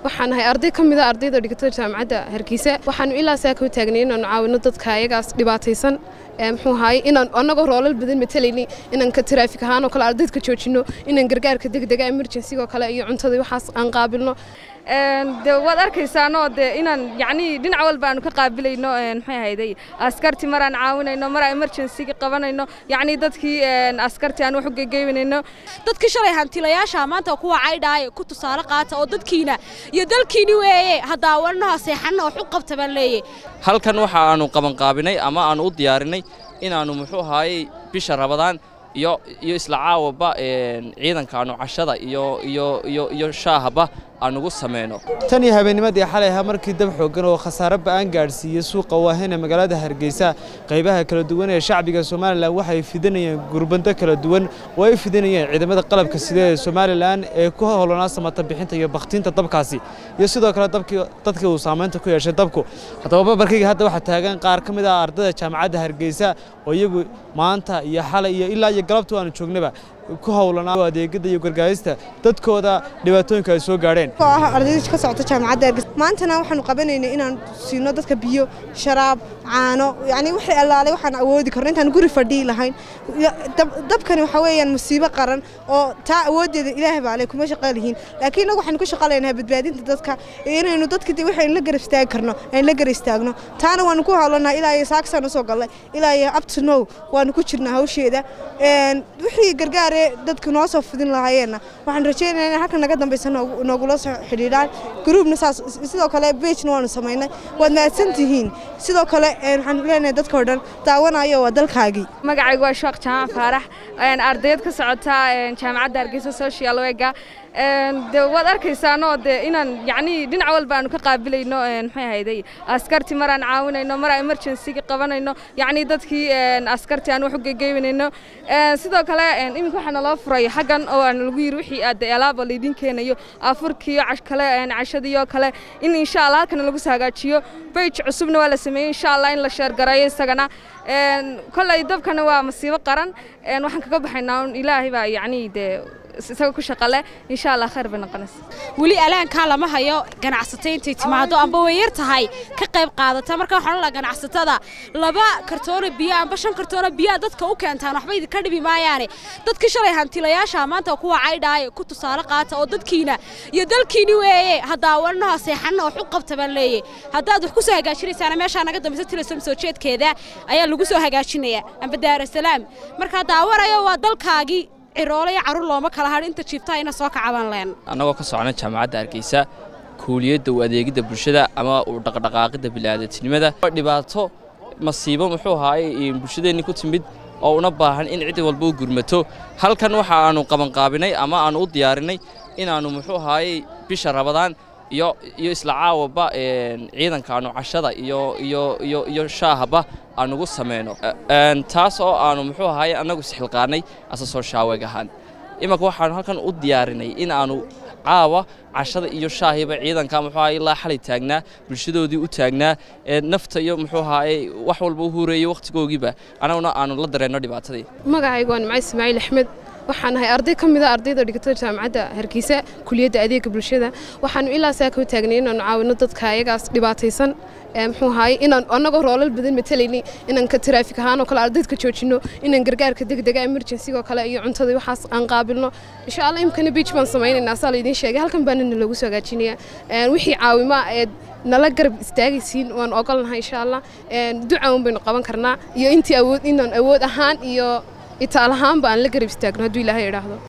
waxaan ahay arday ka mid a ardayda dhigata jaamacadda hargeysa waxaanu ilaa saaka u taagnay inaanu caawino dadka ayagaas dhibaataysan muxuu ahaay inaan annagoo roolal badan matalayni inaan ka taraafik ahaan oo kale ardayda ka joojino inaan gargaarka degdega emergencygo kale iyo cuntada waxaas aan qaabilno de waad arkaysaanoo de inaan yacnii dhinac walba aanu ka qaabilayno maxay ahayday askarti maraan caawinayno mar aan emergencyga qabanayno yacnii dadkii askarti aan wax u gegeybanayno dadkii shalay hantilayaasha maanta kuwa caydhaaya ku tusaale qaata oo dadkiina iyo dalkiini weeye haddaawannaha seexanna wax u qabta baan leeyay halkan waxa aanu qabanqaabinay ama aanu u diyaarinay inaannu muxuu ahaayey bisha rabadaan iyo iyo isla caawaba ciidankaanu cashada iyo iyo iyo iyo shaahaba aan ugu samayno tan iyo habeennimadii xalay ahaa markii dab xooggan oo khasaare ba'aan gaadhsiiyey suuqa waahena magaalada hargeysa qaybaha kala duwan ee shacbiga somalilan waxay fidinayeen gurbando kala duwan oo ay fidinayeen ciidamada qalabka sida ee somalilan ee ku howlanaa samata bixinta iyo bakhtiinta dabkaasi iyo sidoo kale dadkii uu saamaynta ku yeeshay dabku haddaba babarkayga hadda waxaa taagan qaar ka mid ah ardayda jaamacadda hargeysa oo iyagu maanta iyo xalay iyo ilaa iyo galabtu aanu joognaba ku howlanaa adeegada iyo gargaarista dadkooda dhibaatooyinka ay soo gaadheen oo ah ardayda ka socota jaamacadda hargeysa maantana waxaanu qabanaynay inaan siino dadka biyo sharaab caano yacni wixii allaalay waxaan awoodi karno intaan guri fadhii lahayn dabkani waxaa weeyaan musiibo qaran oo taa awooddeeda ilaahay baa leh kuma shaqo lihiin laakiin inagu waxaanu ku shaqalaynahay badbaadinta dadka iyo inaynu dadka waxaynu la gar istaagi karno aynu la gar istaagno taana waanu ku howlanahay ilaa iyo saakisaan usoo gallay ilaa iyo up to now waanu ku jirnaa hawsheeda wixii gargaar dadka noo soo fidin lahaayeenna waxaan rajaynayaa in halkan naga dambaysa noogula soo xidhiidhaan gruubna saas sidoo kale bejna waanu samaynay waad mahadsan tihiin sidoo kale waxaan leenahay dadka oo dhan daawanayo waa dalkaagii magacaygu waa sheekh jaamac faarax ardayd ka socota jaamacadda hargeysa social wega de waad arkaysaanoo de inaan yacnii dhinac walba aanu ka qaabilayno maxay ahayday askarti maraan caawinayno mar aan emergencyga qabanayno yacnii dadkii askarti aan wax u gegeybanayno sidoo kale iminka waxaa naloo furay xaggan oo aan lagu yiri wixii aad alaaba laydin keenayo afurkiiyo kale cashadiioo kale in insha allah halkana lagu soo hagaajiyo beyj cusubna waa la sameeyey insha allah in la sheergareeyo isagana kolley dabkana waa masiibo qaran waxaan kaga baxaynaa un ilaahay baa yacnii dee isaga ku shaqale insha allah khayr bay noqonaysa weli alaankaa lama hayo ganacsatay intay timaado amba way yar tahay ka qayb qaadata marka waxaan la ganacsatada laba kartoono biyo amba shan kartoono biyo dadka u keentaan waxba idinka dhibi maayaane dadkii shalay hantilayaasha maanta kuwa caydhaaya ku tusaale qaata oo dadkiina iyo dalkiini weeye haddaawannaha seexanna wax u qabta baan leeyay haddaad wax ku soo hagaajinaysaana meeshaa naga dambaysa tilasom soo jeedkeeda ayaa lagu soo hagaajinayaa amba daarasalaam markaa daawanayo waa dalkaagii ciroole iyo carruur looma kala hadh inta jiiftaa ina soo kacabaan leen annagoo ka socna jaamacadda hargeysa kuuliyadda u adeegidda bulshada ama u dhaqdhaqaaqidda bilaadantinimada dhibaato masiibo muxuu ahaayey bulshadeenni ku timid oo una baahan in cid walba u gurmato halkan waxa aanu qabanqaabinay ama aanu u diyaarinay inaannu muxuu ahaayey bisha rabadaan iyo iyo isla caawaba ciidankaanu cashada iyo iyo iyo iyo shaahaba aan ugu samayno taas oo aanu muxuu ahaayey annagu isxilqaanay asasoo shaaweeg ahaan imanka waxaanu halkan u diyaarinay in aanu caawa cashada iyo shaahiba ciidanka muxuu ahaayey ilaa xalay taagnaa bulshadoodii u taagnaa nafta iyo muxuu ahaayey wax walba u hureeyey wakhtigoogiiba annaguna aanu la dareenno dhibaatadii magacaygu waa nimca ismaaciil axmed waxaan ahay arday ka mid a ardayda dhigata jaamacadda hargeysa kuliyadda adeega bulshada waxaanu ilaa saaka u taagnay inaanu caawino dadka ayagaas dhibaataysan muxuu ahaay inaan annagoo roolal badan matalayni inaan ka taraafik ahaan oo kale ardayda ka joojino inaan gargaarka degdega emergencygo kale iyo cuntada waxaas aan qaabilno insha allah imkana beach baan samaynaynaa saa laydin sheegay halkan baana nalagu soo hagaajinayaa wixii caawima ee nala garab istaagaysiin waan ogolnahay insha allah duca un baynu qaban karnaa iyo intii awood inaan awood ahaan iyo itaal ahaanba aan la garab istaagno hadduu ilaahay idhaahdo